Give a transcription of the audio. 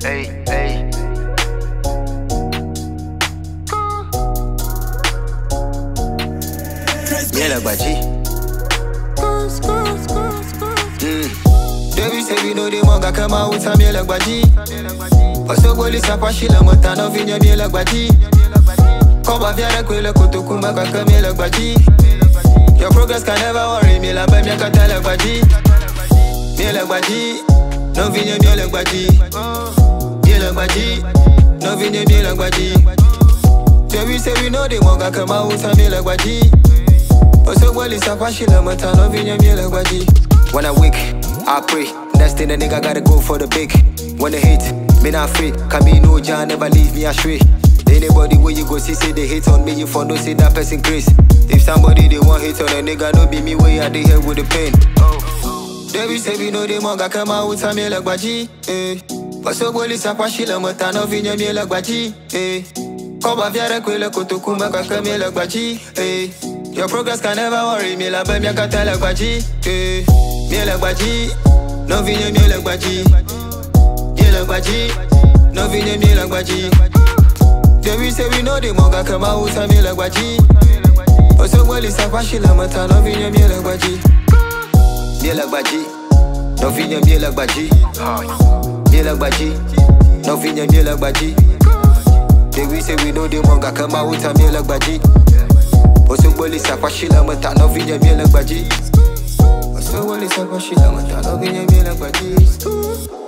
hey, hey. Miel agbaji. Mm. Devi say we know the monga come out with a miel agbaji. Osogoli sapashi la motano vinya miel agbaji. Koba viare kwele kutukuma kaka miel agbaji. Your progress can never worry me la bam yaka tell agbaji. Miel agbaji. No vinya miel agbaji. Miel agbaji. No vinya miel agbaji. Devi say we know the monga come out with a miel agbaji. Osogoli sapashi la motano vinya miel agbaji. When I wake, I pray. Next thing the nigga gotta go for the big. When they hate, me not afraid. Can be no John, never leave me astray. Anybody where you go see say they hate on me, you for no say that person grace. If somebody they want hate on a nigga, no be me way I they here with the pain. They be say we know the manga come out with a me like baji. Eh. Osogoli sapashi la motano vinya me like baji. Eh. Koba viare kwele kutukuma kaka me like baji. Eh. Your progress can never worry me la bam yaka tell like baji. Eh. Me like baji. No vinya me like baji. Me like baji. No vinya me like baji. They we say we know the manga come out with a me like baji. Osogoli sapashi la motano vinya me like baji. Miel agbaji, no vinya miel agbaji. Miel agbaji, no vinya miel agbaji. They we say we know the manga come out with a miel agbaji. Osogoli sapashi la mata no vinya miel agbaji. Osogoli sapashi la mata no vinya miel agbaji.